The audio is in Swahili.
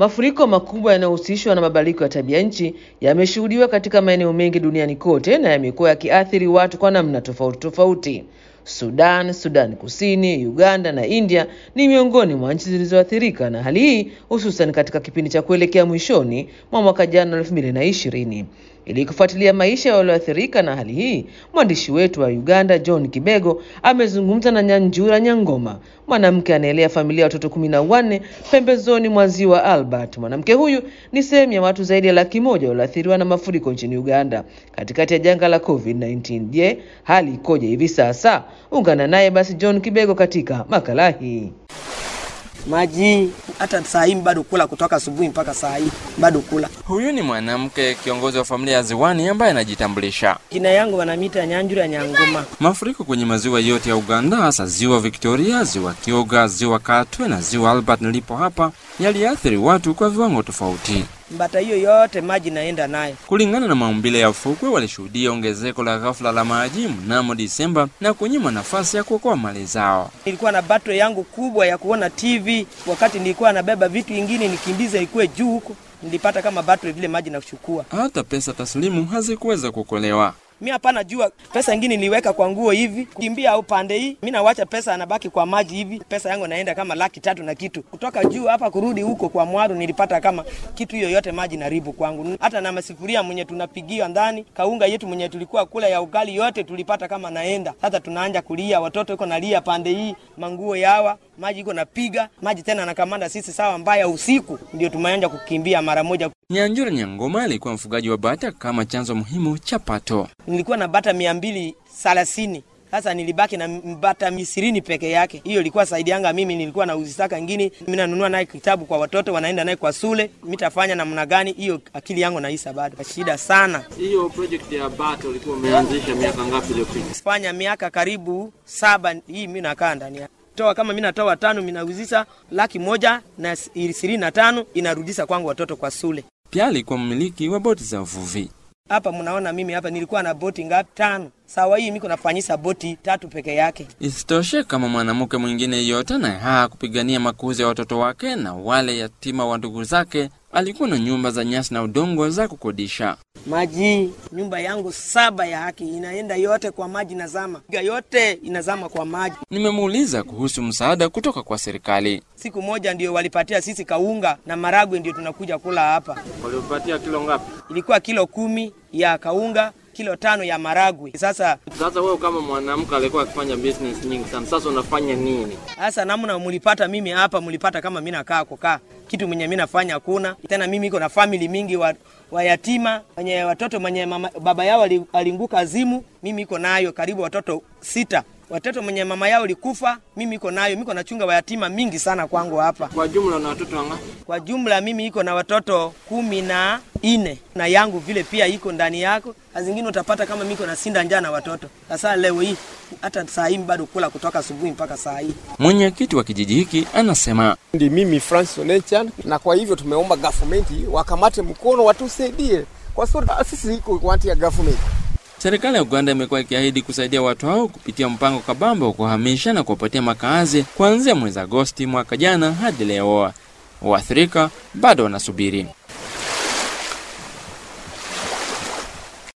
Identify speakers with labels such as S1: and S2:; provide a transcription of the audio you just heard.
S1: Mafuriko makubwa yanayohusishwa na mabadiliko ya tabia nchi yameshuhudiwa katika maeneo mengi duniani kote na yamekuwa yakiathiri watu kwa namna tofauti tofauti. Sudan, Sudan Kusini, Uganda na India ni miongoni mwa nchi zilizoathirika na hali hii, hususan katika kipindi cha kuelekea mwishoni mwa mwaka jana elfu mbili na ishirini. Ili kufuatilia maisha ya walioathirika na hali hii, mwandishi wetu wa Uganda John Kibego amezungumza na Nyanjura Nyangoma, mwanamke anaelea familia ya watoto kumi na wanne pembezoni mwa ziwa Albert. Mwanamke huyu ni sehemu ya watu zaidi ya laki moja walioathiriwa na mafuriko nchini Uganda katikati ya janga la COVID-19. Je, hali ikoje hivi sasa? Ungana naye basi John Kibego katika makala hii.
S2: Maji hata saa hii bado kula, kutoka asubuhi mpaka saa hii bado kula.
S3: Huyu ni mwanamke kiongozi wa familia ya Ziwani ambaye anajitambulisha.
S2: Jina yangu wanamita Nyanjura Nyangoma.
S3: Mafuriko kwenye maziwa yote ya Uganda, hasa ziwa Victoria, ziwa Kyoga, ziwa Katwe na ziwa Albert nilipo hapa, yaliathiri watu kwa viwango tofauti.
S2: Mbata hiyo yote maji naenda nayo.
S3: Kulingana na maumbile ya ufukwe, walishuhudia ongezeko la ghafla la maji mnamo Disemba na kunyima nafasi ya kuokoa mali zao.
S2: Nilikuwa na battery yangu kubwa ya kuona TV, wakati nilikuwa nabeba vitu ingine nikimbiza ikuwe juu huko, nilipata kama battery vile maji nachukua.
S3: Hata pesa taslimu hazikuweza kuokolewa.
S2: Mi hapana jua pesa ingine niliweka kwa nguo hivi kimbia au pande hii, mi nawacha pesa anabaki kwa maji hivi. Pesa yangu naenda kama laki tatu na kitu kutoka juu hapa kurudi huko kwa Mwaru, nilipata kama kitu hiyo yote maji naribu kwangu. Hata na masifuria mwenye tunapigia ndani, kaunga yetu mwenye tulikuwa kula ya ugali yote tulipata kama naenda. Sasa tunaanja kulia, watoto iko nalia pande hii, manguo yawa maji iko napiga maji tena nakamanda sisi sawa mbaya usiku, ndio tumeanja kukimbia mara moja.
S3: Nyanjura Nyangoma alikuwa mfugaji wa bata kama chanzo muhimu cha pato.
S2: Nilikuwa na bata mia mbili thelathini sasa nilibaki na bata ishirini peke yake. Hiyo ilikuwa saidi yanga mimi, nilikuwa na uzisaka ngini, mimi nanunua naye kitabu kwa watoto wanaenda naye kwa shule. Mitafanya namna gani? Hiyo akili yangu naisa bado shida sana.
S4: Hiyo project ya bata ulikuwa umeanzisha miaka ngapi iliyopita?
S2: Fanya miaka karibu saba hii mimi nakaa ndani yake toa kama mimi natoa tano, mimi nauzisha laki moja na ishirini na tano inarudisha kwangu watoto kwa shule.
S3: Pia alikuwa mmiliki wa boti za uvuvi.
S2: Hapa mnaona mimi hapa nilikuwa na boti ngapi? Tano. Sawa, hii miko nafanyisa boti tatu peke yake.
S3: Isitoshe, kama mwanamke mwingine yeyote naye haa kupigania makuzi ya watoto wake na wale yatima wa ndugu zake, alikuwa na nyumba za nyasi na udongo za kukodisha.
S2: Maji, nyumba yangu saba ya haki inaenda yote kwa maji, nazama yote inazama kwa maji.
S3: Nimemuuliza kuhusu msaada kutoka kwa serikali.
S2: Siku moja ndio walipatia sisi kaunga na maragwe, ndio tunakuja kula hapa.
S4: Walipatia kilo ngapi?
S2: Ilikuwa kilo kumi ya kaunga kilo tano ya maragwe. Sasa
S4: sasa, wewe kama mwanamke alikuwa akifanya business nyingi sana, sasa unafanya nini?
S2: Sasa namna mulipata mimi hapa, mulipata kama mimi nakaa kukaa kitu mwenye mimi nafanya hakuna tena. Mimi iko na family mingi wa, wa yatima wenye watoto mwenye mama, baba yao alinguka azimu, mimi iko nayo karibu watoto sita watoto mwenye mama yao likufa, mimi iko nayo, miko nachunga wayatima mingi sana kwangu hapa.
S4: Kwa jumla na watoto wangapi?
S2: Kwa jumla mimi iko na watoto kumi na ine na yangu vile pia iko ndani yako. Zingine utapata kama miko na sinda njaa na watoto. Sasa leo hii hata saa hii bado kula kutoka asubuhi mpaka saa hii.
S3: Mwenyekiti wa kijiji hiki anasema
S5: ndi mimi Francis Onechan, na kwa hivyo tumeomba government wakamate mkono watusaidie, kwa sababu sisi iko wanti ya government
S3: Serikali ya Uganda imekuwa ikiahidi kusaidia watu hao kupitia mpango kabambe wa kuhamisha na kuwapatia makazi kuanzia mwezi Agosti mwaka jana hadi leo. Waathirika bado wanasubiri.